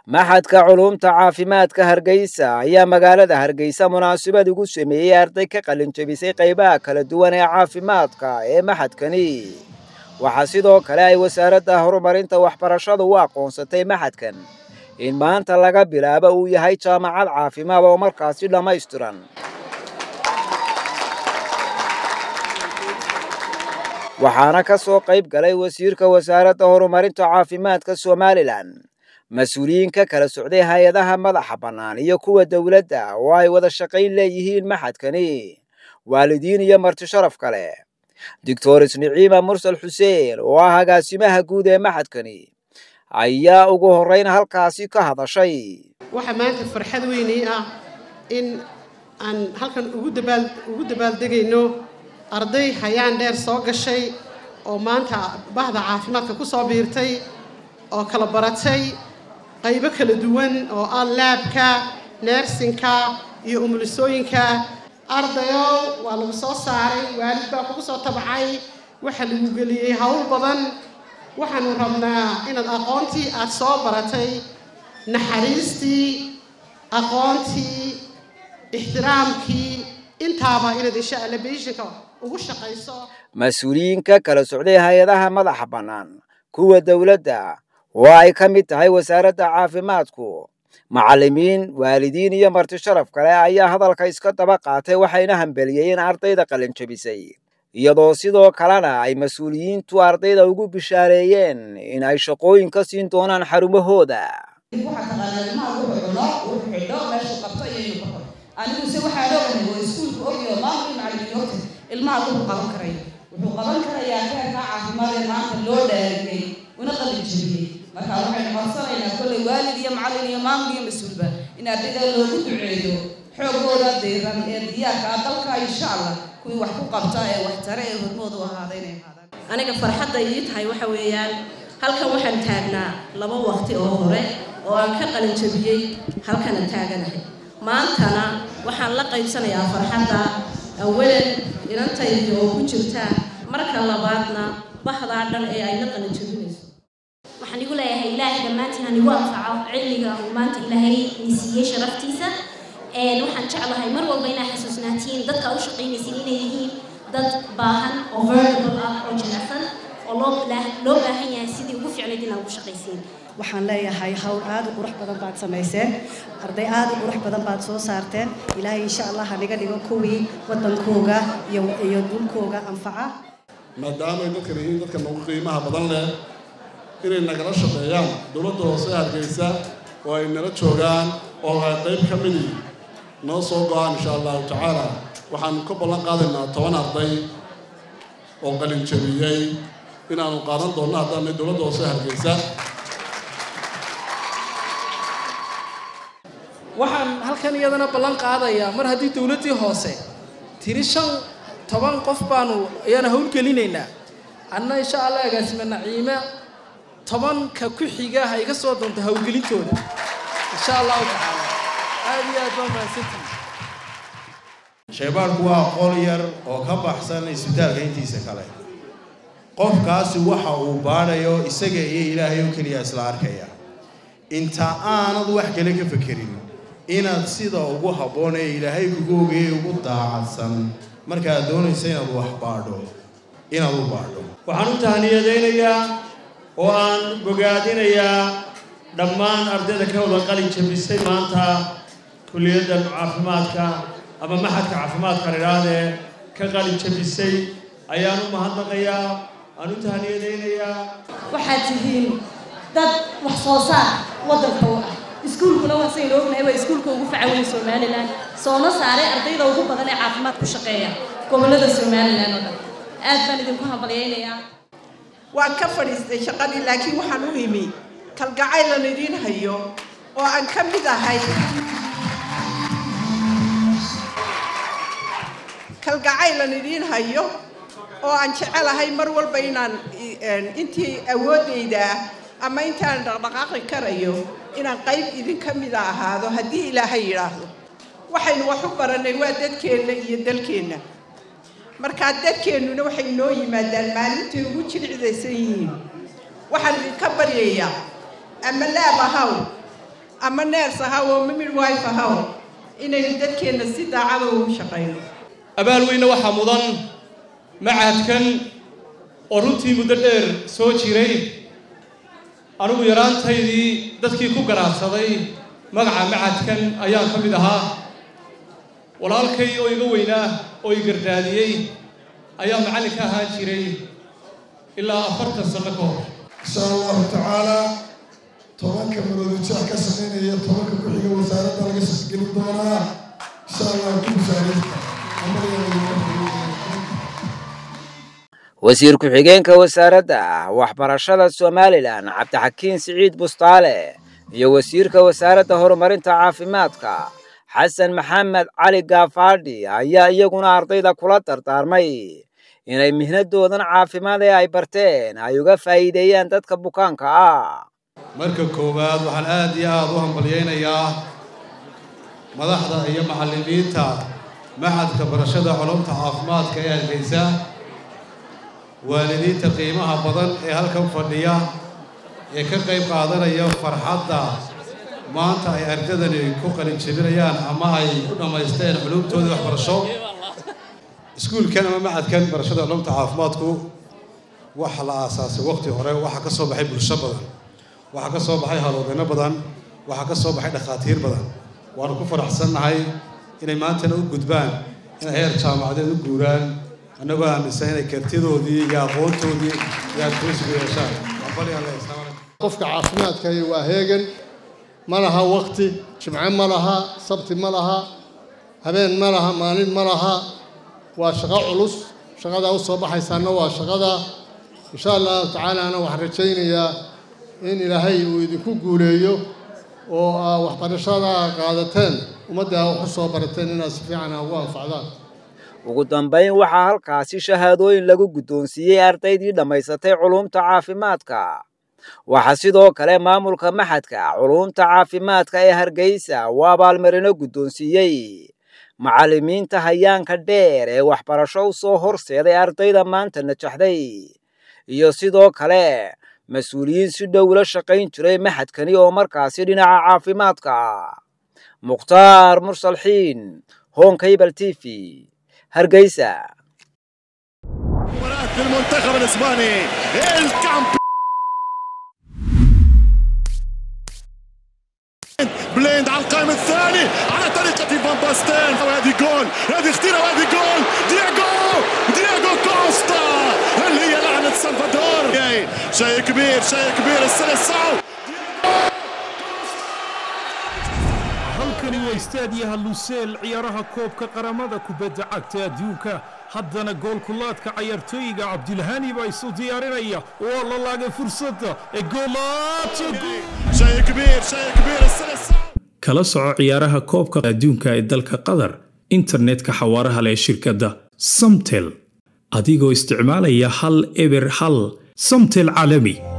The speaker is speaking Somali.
maxadka culuumta caafimaadka hargeysa ayaa magaalada hargeysa munaasabad ugu sameeyey arday ka qalin jebisay qaybaha kala duwan ee caafimaadka ee maxadkani waxaa sidoo kale ay wasaaradda horumarinta waxbarashadu u aqoonsatay maxadkan in maanta laga bilaabo uu yahay jaamacad caafimaad oo markaasi dhammaystiran waxaana ka soo qayb galay wasiirka wasaaradda horumarinta caafimaadka somalilan mas-uuliyiin ka kala socday hay-adaha madaxa bannaan iyo kuwa dowladda oo ay wada shaqayn leeyihiin maxadkani waalidiin iyo marti sharaf kale doctores niciima mursal xuseen oo ah agaasimaha guud ee maxadkani ayaa ugu horrayn halkaasi ka hadashay waxaa maanta farxad weynii ah in aan halkan ugu dabaal ugu dabaaldegayno arday hayaan dheer soo gashay oo maanta bahda caafimaadka ku soo biirtay oo kala baratay qaybo kala duwan oo ah laabka neersinka iyo umulisooyinka ardayow waa lagu soo saaray waalid baa kugu soo tabacay waxaa lagu geliyey howl badan waxaanu rabnaa inaad aqoontii aada soo baratay naxariistii aqoontii ixtiraamkii intaaba inaad insha alla beishinka ugu shaqayso mas-uuliyiinka kala socday hay-adaha madaxa bannaan kuwa dowladda oo ay ka mid tahay wasaaradda caafimaadku macallimiin waalidiin iyo marti sharaf kale ayaa hadalka iska daba qaatay waxayna hambeliyeen ardayda qalin jebisay iyadoo sidoo kalena ay mas-uuliyiintu ardayda ugu bishaareeyeen in ay shaqooyin ka siin doonaan xarumahooda aniguse waxaan ogahay oo iskuulka ogyo maamul macallimiin ogta ilmaha wuxuu qaban karayo wuxuu qaban karayaa keerka caafimaad ee maanta loo dhaariyey una qalin jebiyey marka waxaynu codsanaynaa kolley waalid iyo macallin iyo maamul iyo mas-uulba in ardayda loogu duceeyo xoogooda diiran ee diyaarka ah dalka insha allah kuwii wax ku qabta ee wax tare ee hormooda u ahaada inay ahaadaan aniga farxadda ii tahay waxa weeyaan halkan waxaan taagnaa laba waqti oo hore oo aan ka qalin jebiyey halkana taaganahay maantana waxaan la qaybsanayaa farxadda awalan inantaydi oo ku jirta marka labaadna bahdaa dhan ee ay la qalin jebinayso waxaan igu leeyahay ilaahay dhammaantiin aan igu anfaco cilmiga uu maanta ilaahay ii siiyey sharaftiisa waxaan jeclahay mar walba inaa xasuusnaatiin dadka u shaqaynaysin inay yihiin dad baahan oo vulnerable ah oo jilicsan oo loo loo baahan yahay sidii ugu fiicnayd inaa ugu shaqaysiin waxaan leeyahay hawl aad u qurux badan baad samayseen arday aad u qurux badan baad soo saarteen ilaahay insha allah haniga dhigo kuwii waddankooga iyo iyo dhulkooga anfaca maadaamay dadkan yihiin dadka nagu qiimaha badan leh inay nagala shaqeeyaan dowladda hoose hargeysa oo ay nala joogaan oo ay qayb ka midi noo soo go-aan insha allahu tacaala waxaanu ka ballan qaadaynaa toban arday oo qalin jabiyey inaanu qaadan doonno haddaanay dowladda hoose hargeysa waxaan halkan iyadana ballan qaadayaa mar haddii dowladdii hoose tiri shan toban qof baanu ayaana howlgelinaynaa anna insha allah agaasime naciime tobanka ku xiga ha iga soo doonto howlgelintooda insha allahu tacaala aad iyo aad baa mahadsantihi shaybaanku waa qol yar oo ka baxsan isbitaalka intiisa kale qofkaasi waxa uu baadhayo isaga iyo ilaahay oo keliya isla arkaya inta aanad wax kale ka fekerin inaad sida ugu habboon ee ilaahay kugu ogeeye ugu daacadsan markaad doonaysa inaad wax baadho inaad u baadho waxaan u tahniyadaynayaa oo aan bogaadinayaa dhammaan ardayda ka wada qalin jabisay maanta kulliyadda caafimaadka ama maxadka caafimaadka idhaahdee ka qalin jabisay ayaan u mahadnaqayaa aan u tahniyadaynayaa waxaad tihiin dad wax soo saar waddanka u ah iskuulkuna waasaynu ognahay waa iskuulka ugu facaweyn somalilan soona saaray ardayda ugu badan ee caafimaad ku shaqeeya gobollada somalilan oo dhan aad baan idinku hambalyaynayaa waan ka fadhiistay shaqadii laakiin waxaan u imi kalgacaylan idiin hayo oo aan ka mid ahay kalgacaylan idiin hayo oo aan jecelahay mar walba inaan intii awooddayda ama intaan dhaqdhaqaaqi karayo inaan qayb idinka mida ahaado haddii ilaahay yidhaahdo waxaynu wax u barannay waa dadkeenna iyo dalkeenna markaa dadkeennuna waxay noo yimaadaan maalintii ugu jilicdaysan yihiin waxaan idinka baryayaa ama laab ahaw ama neers ahaw ama midwife ahaw inaynu dadkeenna si daacada ugu shaqayno abaal weyne waxaa mudan machadkan oo runtii muddo dheer soo jiray anigu yaraantaydii dadkii ku garaadsaday magaca machadkan ayaan ka mid ahaa walaalkay oo iga weynaa oo i gardaadiyey ayaa macallin ka ahaan jiray ilaa afartan sanno ka hor insha allahu tacaala tobanka maroodujeex ka sameynaya tobanka ku-xiga wasaaradda laga shaqgelin doonaa insha allah ku bishaaraysta wasiir ku-xigeenka wasaaradda waxbarashada somalilan cabdixakiin siciid bustaale iyo wasiirka wasaaradda horumarinta caafimaadka xasan maxamed cali gaafaadhi ayaa iyaguna ardayda kula dardaarmay inay mihnadoodan caafimaad ee ay barteen ay uga faa'iideeyaan dadka bukaanka ah marka koowaad waxaan aad iyo aad u hambalyaynayaa madaxda iyo macallimiinta maxadka barashada culumta caafimaadka ee hargeysa waalidiinta qiimaha badan ee halkan fadhiya ee ka qayb qaadanaya farxadda maanta ay ardadani ku qalinjebinayaan ama ay ku dhammaysteen culumtoodii waxbarasho iskuulkan ama macadkan barashada culumta caafimaadku waxa la aasaasay waqti hore waxaa ka soo baxay bulsho badan waxaa ka soo baxay haloodeyno badan waxaa ka soo baxay dhakhaatiir badan waanu ku faraxsannahay inay maantana u gudbaan inay heer jaamacadeed u guuraan annagoo aaminsan inay kartidoodii iyo aqoontoodii iyo adkeysigu yeeshaan qofka caafimaadkahi waa heegan ma laha waqti jimce ma laha sabti ma laha habeen ma laha maalin ma laha waa shaqo culus shaqadaa u soo baxaysaana waa shaqada insha allahu tacaalaana waxaan rajaynayaa in ilaahay uu idinku guuleeyo oo aa waxbarashada qaadateen ummadda aa wax u soo barateen inaad si fiican aa ugu anfacdaan ugu dambayn waxaa halkaasi shahaadooyin lagu guddoonsiiyey ardaydii dhammaysatay culumta caafimaadka waxaa sidoo kale maamulka maxadka culumta caafimaadka ee hargeysa uu abaalmarino guddoonsiiyey macallimiinta hayaanka dheer ee waxbarasho u soo horseeday ardayda maanta najaxday iyo sidoo kale mas-uuliyiin si dhow la shaqayn jiray maxadkani oo markaasi dhinaca caafimaadka ah mukhtaar mursalxiin honkabal t v hargeysa المنتخب الاسباني الكامبيون بليند على القائم الثاني على طريقة فان باستين وهذه جول هذه خطيرة وهذه جول دياغو دياغو كوستا هل هي لعنة سلفادور شيء كبير شيء كبير السلسعو halkani waa istaadiyaha luseel ciyaaraha koobka qaramada kubadda cagta adduunka haddana goolkulaadka cayaartooyiga cabdilhani baa isu diyaarinaya waa la laagay fursadda ee شيء كبير شيء كبير السلسعو kala soco ciyaaraha koobka adduunka ee dalka qatar internetka xawaaraha leh shirkadda samtel adigoo isticmaalaya hal eber hal samtel caalami